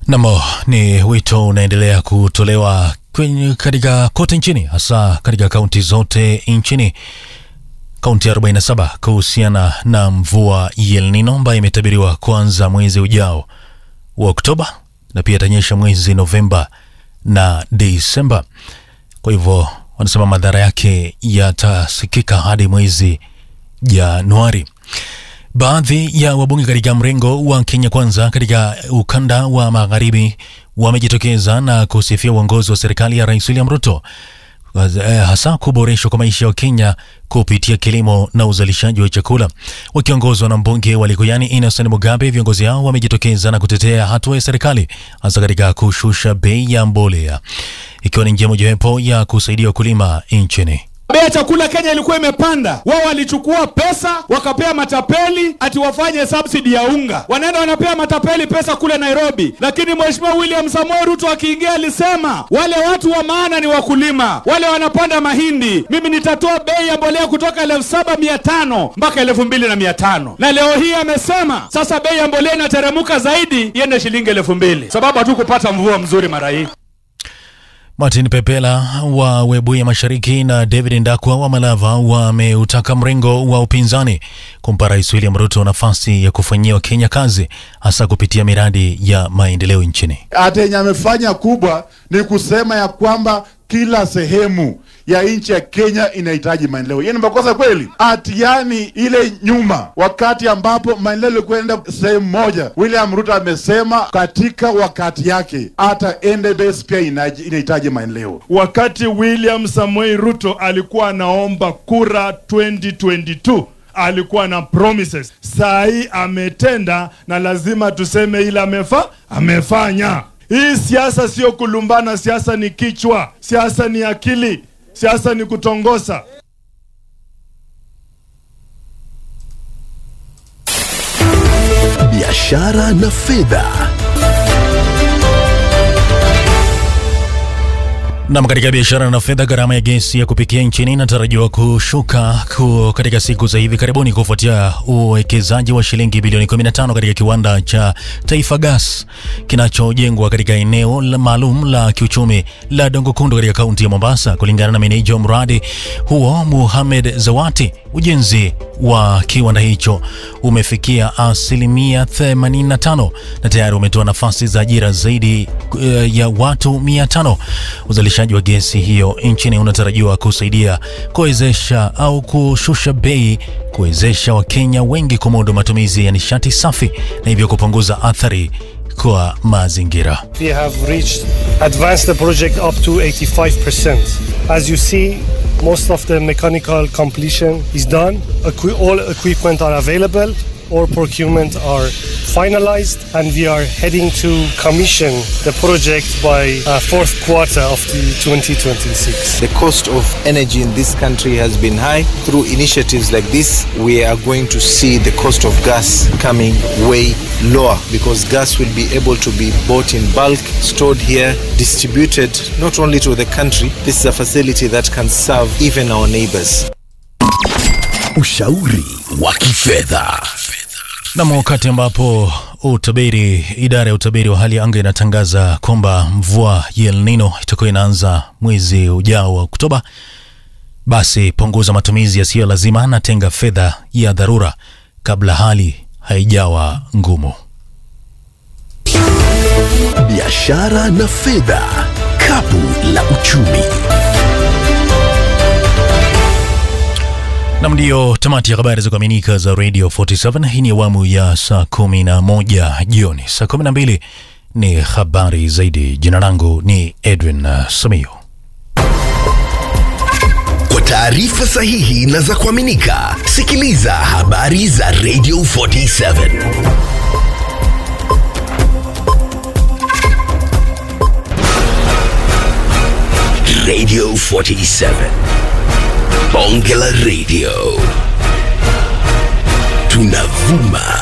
Namo ni wito unaendelea kutolewa kwenye katika kote nchini hasa katika kaunti zote nchini kaunti 47 kuhusiana na mvua ya El Nino ambayo imetabiriwa kuanza mwezi ujao wa Oktoba na pia itanyesha mwezi Novemba na Disemba. Kwa hivyo wanasema madhara yake yatasikika hadi mwezi Januari. Baadhi ya wabunge katika mrengo wa Kenya Kwanza katika ukanda wa magharibi wamejitokeza na kusifia uongozi wa serikali ya Rais William Ruto eh, hasa kuboreshwa kwa maisha ya Kenya kupitia kilimo na uzalishaji wa chakula. Wakiongozwa na mbunge wa Likuyani Innocent Mugabe, viongozi hao wamejitokeza na kutetea hatua ya serikali hasa katika kushusha bei ya mbolea, ikiwa ni njia mojawapo ya kusaidia wakulima nchini. Bei ya chakula Kenya ilikuwa imepanda. Wao walichukua pesa wakapea matapeli ati wafanye subsidy ya unga, wanaenda wanapea matapeli pesa kule Nairobi. Lakini Mheshimiwa William Samoei Ruto akiingia alisema wale watu wa maana ni wakulima, wale wanapanda mahindi. Mimi nitatoa bei ya mbolea kutoka elfu saba mia tano mpaka elfu mbili na mia tano na leo hii amesema sasa bei ya mbolea inateremuka zaidi iende shilingi elfu mbili sababu hatukupata mvua mzuri mara hii. Martin Pepela wa Webuye Mashariki na David Ndakwa wa Malava wameutaka mrengo wa upinzani kumpa Rais William Ruto nafasi ya kufanyia Kenya kazi hasa kupitia miradi ya maendeleo nchini. Hata yenye amefanya kubwa ni kusema ya kwamba kila sehemu ya nchi ya Kenya inahitaji maendeleo. Hiyo ni makosa kweli? Ati yani ile nyuma, wakati ambapo maendeleo ilikwenda sehemu moja, William Ruto amesema katika wakati yake hata NDS pia inaji- inahitaji maendeleo. Wakati William Samoei Ruto alikuwa anaomba kura 2022 alikuwa na promises. Saa hii ametenda, na lazima tuseme ile amefa amefanya. Hii siasa sio kulumbana, siasa ni kichwa, siasa ni akili, siasa ni kutongosa. biashara na fedha. Nam, katika biashara na fedha, gharama ya gesi ya kupikia nchini inatarajiwa kushuka ku katika siku za hivi karibuni kufuatia uwekezaji wa shilingi bilioni 15 katika kiwanda cha Taifa Gas kinachojengwa katika eneo la maalum la kiuchumi la Dongo Kundu katika kaunti ya Mombasa. Kulingana na meneja wa mradi huo Muhamed Zawati, ujenzi wa kiwanda hicho umefikia asilimia 85 na tayari umetoa nafasi za ajira zaidi eh, ya watu 500. Uzalishaji wa gesi hiyo nchini unatarajiwa kusaidia kuwezesha au kushusha bei, kuwezesha Wakenya wengi kumudu matumizi ya nishati safi na hivyo kupunguza athari kwa mazingira. We have reached advanced the project up to 85%. As you see, most of the mechanical completion is done. Equi- all equipment are available. All procurement are finalized, and we are heading to commission the project by uh, fourth quarter of the 2026. The cost of energy in this country has been high. Through initiatives like this, we are going to see the cost of gas coming way lower because gas will be able to be bought in bulk, stored here, distributed not only to the country, this is a facility that can serve even our neighbors. Ushauri wa kifedha. Nam, wakati ambapo utabiri, idara ya utabiri wa hali ya anga inatangaza kwamba mvua ya El Nino itakuwa inaanza mwezi ujao wa Oktoba, basi punguza matumizi yasiyo lazima na tenga fedha ya dharura kabla hali haijawa ngumu. Biashara na fedha. Kapu la uchumi. Nam, ndiyo tamati ya habari za kuaminika za Radio 47. Hii ni awamu ya saa 11 jioni. Saa 12 ni habari zaidi. Jina langu ni Edwin uh, Samiyo. Kwa taarifa sahihi na za kuaminika, sikiliza habari za Radio 47. Radio 47. Bonge la Radio. Tunavuma